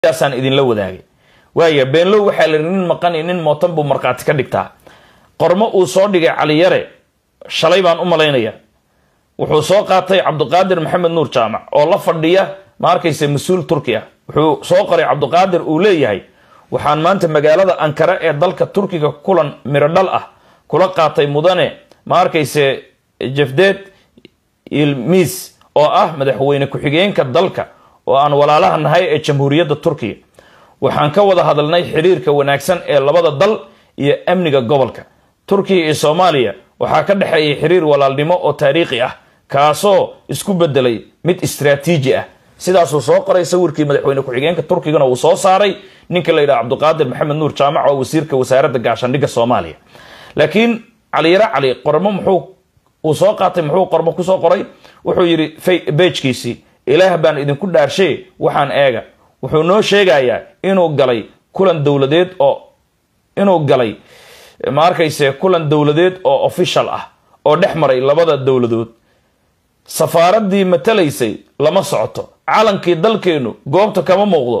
yaasaan idinla wadaagay waaya beenlow waxaa la nin maqan iyo nin mootan buu markhaati ka dhigtaa qormo uu soo dhigay caliyare shalay baan u malaynaya wuxuu soo qaatay cabdiqaadir maxamed nuur jaamac oo la fadhiya ma arkaysa mas-uul turki ah wuxuu soo qoray cabdiqaadir uu leeyahay waxaan maanta magaalada ankara ee dalka turkiga kulan mirodhal ah kula qaatay mudane ma arkayse jefdeed ilmis oo ah madaxweyne ku-xigeenka dalka oo aan walaalaha nahay ee jamhuuriyadda turkiya waxaan ka wada hadalnay xiriirka wanaagsan ee labada dal iyo amniga gobolka turkiya iyo soomaaliya waxaa ka dhexeeyay xiriir walaalnimo oo taariikhi ah kaasoo isku bedelay mid istraatiiji ah sidaasuu soo qoray sawirkii madaxweyne ku-xigeenka turkigana uu soo saaray ninka la yidhaha cabdiqaadir maxamed nuur jaamac oo wasiirka wasaaradda gaashaandhigga soomaaliya laakiin caliyare cali qormo muxuu uu soo qaatay muxuu qormo kusoo qoray wuxuu yidhi bejkiisii ilaah baan idinku dhaarshe waxaan eega wuxuu noo sheegayaa inuu galay kulan dowladeed oo inuu galay ma arkayse kulan dowladeed oo official ah oo dhex maray labada dowladood safaaradii matalaysay lama socoto calankii dalkeenu goobta kama muuqdo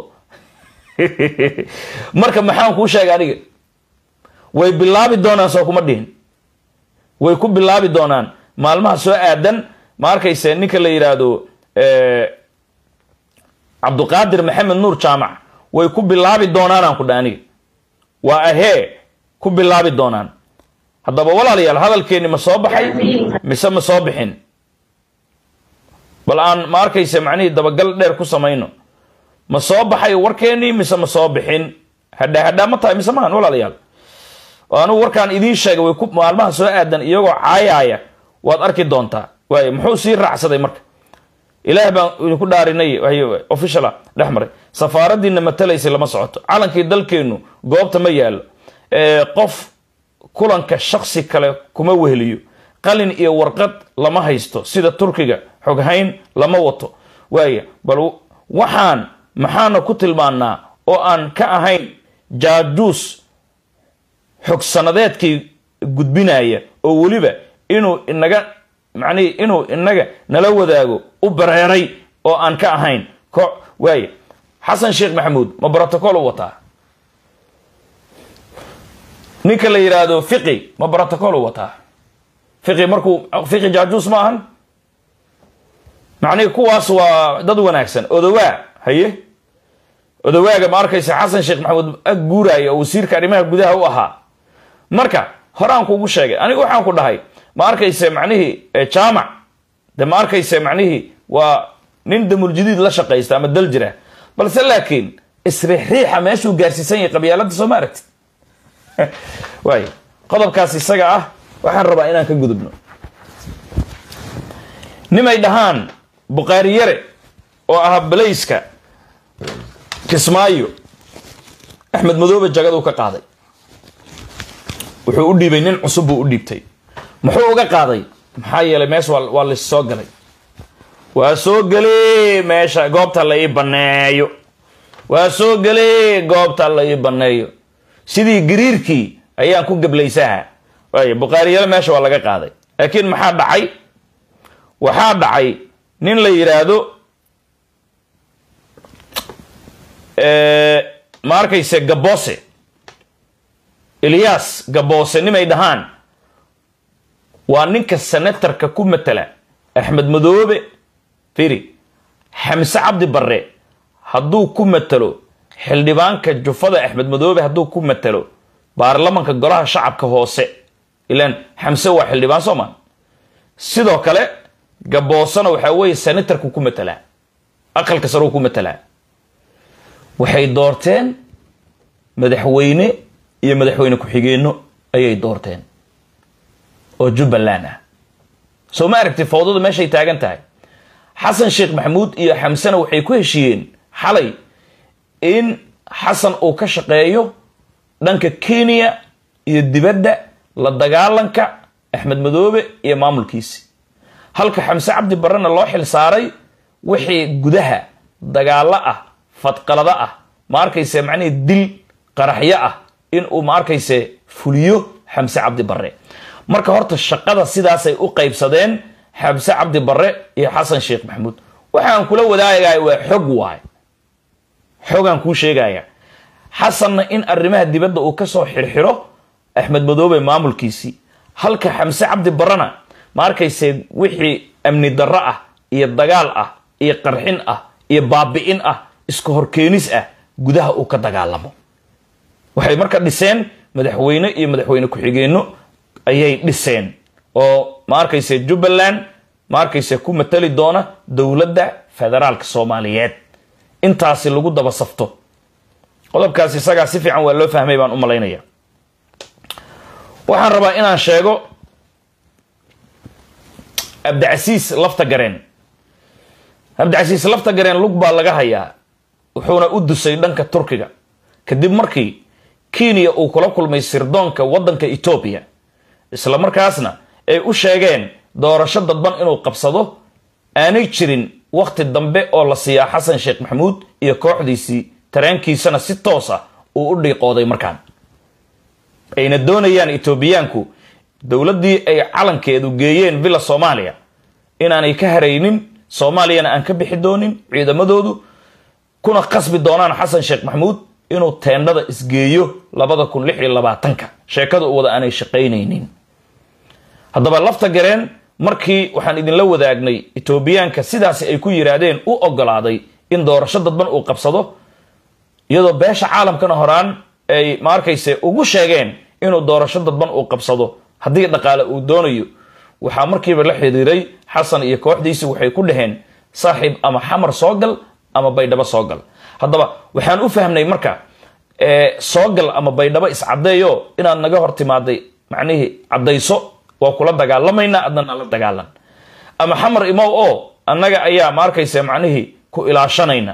marka maxaan kuu sheegay aniga way bilaabi doonaan soo kuma dhihin way ku bilaabi doonaan maalmaha soo aadan ma arkayse ninka la yidhaahdo cabdiqaadir maxamed nuur jaamac way ku bilaabi doonaanaan ku dha aniga waa ahee ku bilaabi doonaan haddaba walaalayaal hadalkeenni ma soo baxay mise ma soo bixin bal aan ma arkayse macnihii dabagal dheer ku samayno ma soo baxay warkeennii mise ma soo bixin hadhaa hadhaa ma tahay mise maahan walaalayaal anugu warkaan idiin sheegay way ku maalmaha soo aadan iyagoo caayaaya waad arki doontaa waay muxuu sii raacsaday marka ilaah baan idinku dhaarinay officiala dhex maray safaaradiina matalaysay lama socoto calankii dalkeenu goobta ma yaalo qof kulanka shaksi kale kuma weheliyo qalin iyo warqad lama haysto sida turkiga xoghayn lama wato waaya bal waxaan maxaana ku tilmaanaa oo aan ka ahayn jaajuus xog sanadeedkii gudbinaya oo weliba inuu inaga macnihi inuu inaga nala wadaago u bareeray oo aan ka ahayn ko waaya xasan sheekh maxamuud ma brotocol u wataa ninka la yidhaahdo fiqi ma brotocol u wataa fiqi markuu fiqi jaajuus ma ahan macnihi kuwaas waa dad wanaagsan odowaa haye odowaaga ma arkaysa xasan sheekh maxamuud ag guuraya oo wasiirka arrimaha gudaha u ahaa marka horaan kugu sheegay aniga waxaan ku dhahay ma arkayse macnihii jaamac de ma arkayse macnihii waa nin damuljadiid la shaqaysta ama dal jira balse laakiin isriixriixa meeshuu gaarsiisan yahay qabyaalada soo ma aragtid waay qodobkaas isaga ah waxaan rabaa inaan ka gudubno nimay dhahaan bukhaari yare oo ahaa balayska kismaayo axmed madoobe jagaduu ka qaaday wuxuu u dhiibay nin cusub buu u dhiibtay muxuu uga qaaday maxaa yeelay mees waa lis soo galay waa soo gele meesha goobta la ii baneeyo waa soo gele goobta la ii baneeyo sidii gariirkii ayaan ku gablaysaha waay bukhaariyale meesha waa laga qaaday laakiin maxaa dhacay waxaa dhacay nin la yidhaahdo ma arkayse gabose ilyas gabose nimay dhahaan waa ninka senatarka ku matala axmed madoobe firi xamse cabdi barre hadduu ku matalo xildhibaanka jufada axmed madoobe hadduu ku matalo baarlamanka golaha shacabka hoose ilaan xamse waa xildhibaan soo maa sidoo kale gaboosena waxaa weeye senatarku ku matalaa aqalka saruu ku matalaa waxay doorteen madaxweyne iyo madaxweyne ku-xigeenno ayay doorteen oo jubbaland ah soo ma aragti fawdada meeshay taagan tahay xasan sheekh maxamuud iyo xamsena waxay ku heshiiyeen xalay in xasan uu ka shaqeeyo dhanka kenya iyo dibadda la dagaalanka axmed madoobe iyo maamulkiisi halka xamse cabdi barrena loo xil saaray wixii gudaha dagaalo ah fadqalado ah ma arkayse macnihii dil qaraxyo ah inuu ma arkayse fuliyo xamse cabdi barre marka horta shaqada sidaasay u qaybsadeen xamse cabdi barre iyo xasan sheekh maxamuud waxaan kula wadaagahay waa xog waay xoogaan kuu sheegaya xasanna in arrimaha dibadda uu kasoo xirxiro axmed madoobe maamulkiisii halka xamse cabdi barana ma arkayse wixii amni darro ah iyo dagaal ah iyo qarxin ah iyo baabi'in ah iska horkeenis ah gudaha uu ka dagaalamo waxay marka dhiseen madaxweyne iyo madaxweyne ku-xigeenno ayay dhiseen oo ma arkayse jubbaland ma arkayse ku matali doona dowladda federaalka soomaaliyeed intaasi lagu daba safto qodobkaas isagaa si fiican waa loo fahmay baan u malaynaya waxaan rabaa inaan sheego abdicasiis lafta gareen abdicasiis lafta gareen lug baa laga hayaa wuxuuna u dusay dhanka turkiga kadib markii kenya uu kula kulmay sirdoonka waddanka etoobiya isla markaasna ay u sheegeen doorasho dadban inuu qabsado aanay jirin wakhti dambe oo la siiyaa xasan sheekh maxamuud iyo kooxdiisii tareenkiisana si toos ah uu u dhiiqooday markaan ayna doonayaan etoobiyaanku dowladdii ay calankeedu geeyeen villa soomaaliya inaanay ka haraynin soomaaliyana aan ka bixi doonin ciidamadoodu kuna qasbi doonaan xasan sheekh maxamuud inuu teendhada isgeeyo labada kun lix iyo labaatanka sheekada u wada aanay shaqaynaynin haddaba lafta gareen markii waxaan idinla wadaagnay etoobiyaanka sidaasi ay ku yidhaahdeen u ogolaaday in doorasho dadban uu qabsado iyadoo beesha caalamkana horaan ay ma arkayse ugu sheegeen inuu doorasho dadban uu qabsado haddii dhaqaale uu doonayo waxaa markiiba la xiriiray xasan iyo kooxdiisi waxay ku dhaheen saaxiib ama xamar soo gal ama baydhabo soo gal haddaba waxaan u fahmnay marka soo gal ama baydhabo iscadeeyo inaad naga hor timaaday macnihii caddayso waa kula dagaalamaynaa adna nala dagaalan ama xamar imow oo annaga ayaa ma arkaysa macnihii ku ilaashanayna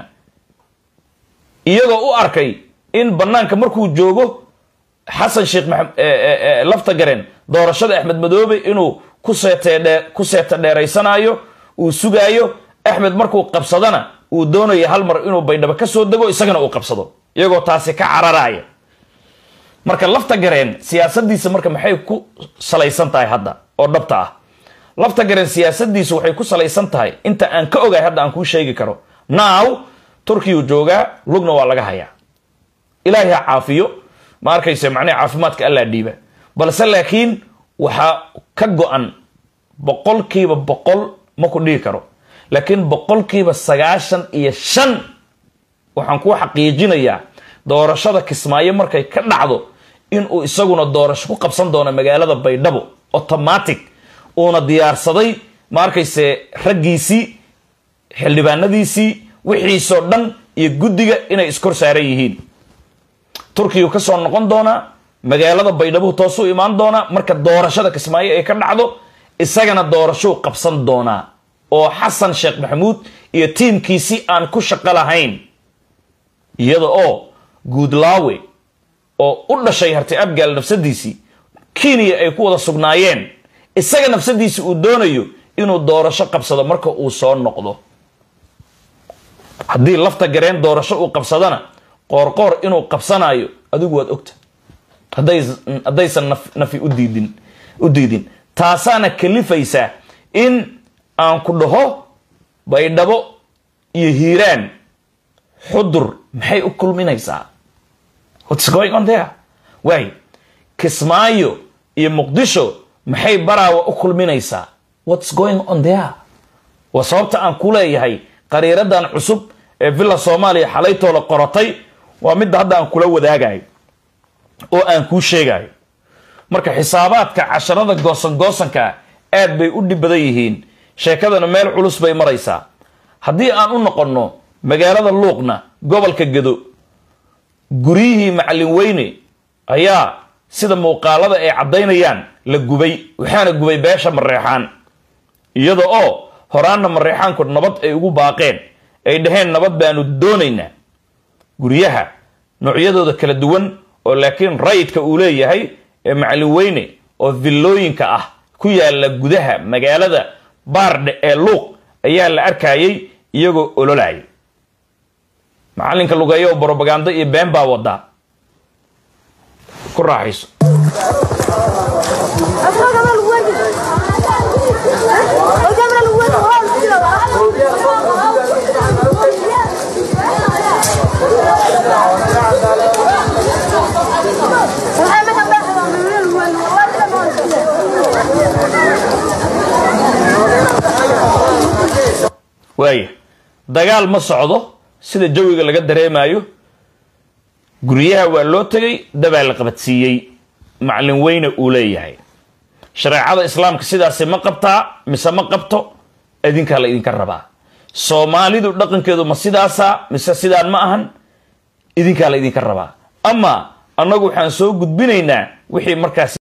iyagoo u arkay in banaanka markuu joogo xasan sheekh lafta gareen doorashada axmed madoobe inuu ku seeta dheeraysanayo uu sugaayo axmed markuu qabsadana uu doonayo hal mar inuu baydhabo ka soo dego isagana uu qabsado iyagoo taasi ka cararaya marka lafta gareen siyaasadiisa marka maxay ku salaysan tahay hadda oo dhabta ah lafta gareen siyaasadiisu waxay ku salaysan tahay inta aan ka ogahay hadda aan kuu sheegi karo now turkiyuu joogaa lugna waa laga hayaa ilaahay ha caafiyo ma arkayse macnaha caafimaadka allaa dhiiba balse laakiin waxaa ka go-an boqolkiiba boqol ma ku dhihi karo laakiin boqolkiiba sagaashan iyo shan waxaan kuu xaqiijinayaa doorashada kismaayo markay ka dhacdo inuu isaguna doorasho ku qabsan doono magaalada baydhabo automatic uuna diyaarsaday ma arkayse raggiisii xildhibaanadiisii wixiisoo dhan iyo guddiga inay iskor saaran yihiin turkiyu ka soo noqon doonaa magaalada baydhabo toosuu imaan doonaa marka doorashada kismaayo ay ka dhacdo isagana doorashuu qabsan doonaa oo xasan sheekh maxamuud iyo tiimkiisi aan ku shaqo lahayn iyada oo guudlaawe oo u dhashay harti abgaal nafsadiisii kenya ay ku wada sugnaayeen isaga nafsadiisi uu doonayo inuu doorasho qabsado marka uu soo noqdo haddii lafta gareen doorasho uu qabsadana qoorqoor inuu qabsanayo adigu waad ogta haddaysan nafi udiidin u diidin taasaana kalifaysaa in aan ku dhaho baydhabo iyo hiiraan xudur maxay u kulminaysaa whats going on there waay kismaayo iyo muqdisho maxay baraawa u kulminaysaa whats going on there waa sababta aan ku leeyahay qariiradan cusub ee villa soomaaliya xalaytoola qorotay waa midda hadda aan kula wadaagayo oo aan kuu sheegayo marka xisaabaadka casharada goosan goosanka aad bay u dhib badan yihiin sheekadana meel culus bay maraysaa haddii aan u noqonno magaalada luuqna gobolka gedo guryihii macallin weyne ayaa sida muuqaalada ay caddaynayaan la gubay waxaana gubay beesha mareexaan iyada oo horaanna mareexaanku nabad ay ugu baaqeen ay dhaheen nabad baanu doonaynaa guryaha noocyadooda kala duwan oo laakiin rayidka uu leeyahay ee macallin weyne oo villooyinka ah ku yaala gudaha magaalada baardhe ee luuq ayaa la arkayay iyagoo ololaya macallinka lugeeyo oo brobagando iyo been baa wadaa ku raaxayso waaya dagaal ma socdo sida jawiga laga dareemayo guryaha waa loo tegay dabaa la qabadsiiyey macalin weyne uu leeyahay shareecada islaamka sidaasi ma qabtaa mise ma qabto idinkaa la idinka rabaa soomaalidu dhaqankeedu ma sidaasa mise sidaan ma ahan idinkaa la idinka rabaa ama annagu waxaan soo gudbinaynaa wixii markaas